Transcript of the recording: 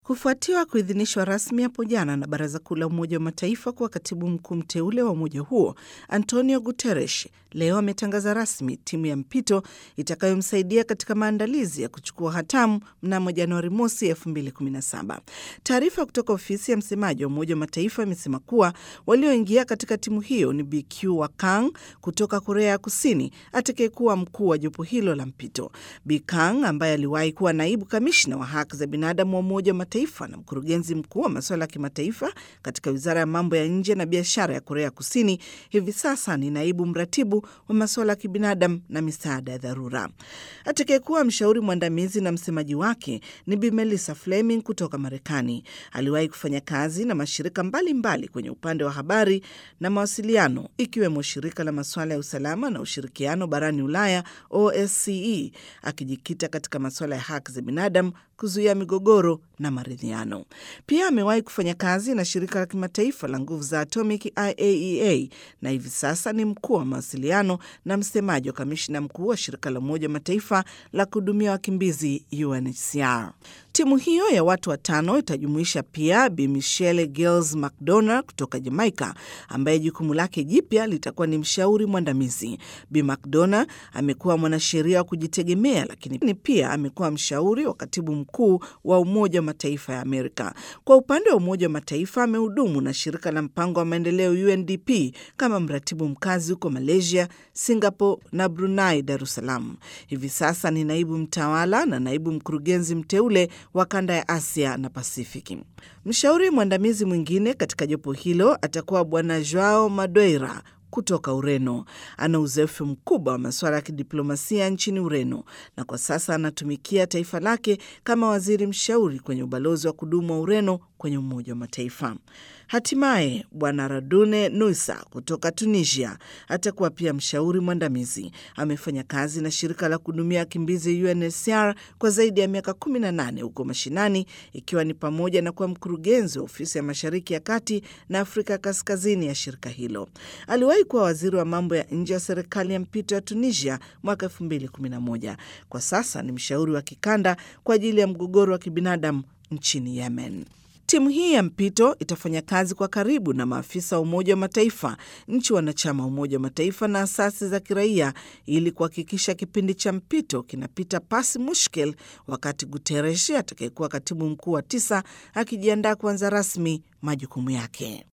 kufuatiwa kuidhinishwa rasmi hapo jana na Baraza Kuu la Umoja wa Mataifa kuwa katibu mkuu mteule wa umoja huo, Antonio Guterres leo ametangaza rasmi timu ya mpito itakayomsaidia katika maandalizi ya kuchukua hatamu mnamo Januari mosi 2017. Taarifa kutoka ofisi ya msemaji wa Umoja wa Mataifa imesema kuwa walioingia katika timu hiyo ni BQ wa Kang kutoka Korea ya Kusini atakayekuwa mkuu wa jopo hilo la mpito. Bikang ambaye aliwahi kuwa naibu kamishna wa haki za binadamu wa Umoja wa Mataifa na mkurugenzi mkuu wa masuala ya kimataifa katika wizara ya mambo ya nje na biashara ya Korea Kusini, hivi sasa ni naibu mratibu wa masuala ya kibinadamu na misaada ya dharura. Atakayekuwa mshauri mwandamizi na msemaji wake ni Bi Melissa Fleming kutoka Marekani. Aliwahi kufanya kazi na mashirika mbalimbali mbali kwenye upande wa habari na mawasiliano, ikiwemo shirika la masuala ya usalama na ushirikiano barani Ulaya OSCE, akijikita katika masuala ya haki za binadamu, kuzuia migogoro na maridhiano. Pia amewahi kufanya kazi na shirika la kimataifa la nguvu za atomic IAEA na hivi sasa ni mkuu wa mawasiliano na msemaji wa kamishna mkuu wa shirika la Umoja wa Mataifa la kuhudumia wakimbizi UNHCR. Timu hiyo ya watu watano itajumuisha pia Bi Michelle Gills McDonough kutoka Jamaica, ambaye jukumu lake jipya litakuwa ni mshauri mwandamizi. Bi McDonough amekuwa mwanasheria wa kujitegemea, lakini pia amekuwa mshauri wa katibu mkuu wa Umoja wa Mataifa ya Amerika. Kwa upande wa Umoja wa Mataifa amehudumu na shirika la mpango wa maendeleo UNDP kama mratibu mkazi huko Malaysia, Singapore na Brunei Darussalam. Hivi sasa ni naibu mtawala na naibu mkurugenzi mteule wa kanda ya Asia na Pasifiki. Mshauri mwandamizi mwingine katika jopo hilo atakuwa Bwana Joao Madeira kutoka Ureno. Ana uzoefu mkubwa wa masuala ya kidiplomasia nchini Ureno na kwa sasa anatumikia taifa lake kama waziri mshauri kwenye ubalozi wa kudumu wa Ureno kwenye Umoja wa Mataifa. Hatimaye Bwana Radune Nusa kutoka Tunisia atakuwa pia mshauri mwandamizi. Amefanya kazi na shirika la kuhudumia wakimbizi UNHCR kwa zaidi ya miaka 18 huko mashinani, ikiwa ni pamoja na kuwa mkurugenzi wa ofisi ya Mashariki ya Kati na Afrika Kaskazini ya shirika hilo. Aliwahi kuwa waziri wa mambo ya nje wa serikali ya mpito ya Tunisia mwaka 2011. Kwa sasa ni mshauri wa kikanda kwa ajili ya mgogoro wa kibinadamu nchini Yemen. Timu hii ya mpito itafanya kazi kwa karibu na maafisa wa Umoja wa Mataifa, nchi wanachama wa Umoja wa Mataifa na asasi za kiraia ili kuhakikisha kipindi cha mpito kinapita pasi mushkil, wakati Guterres atakayekuwa katibu mkuu wa tisa akijiandaa kuanza rasmi majukumu yake.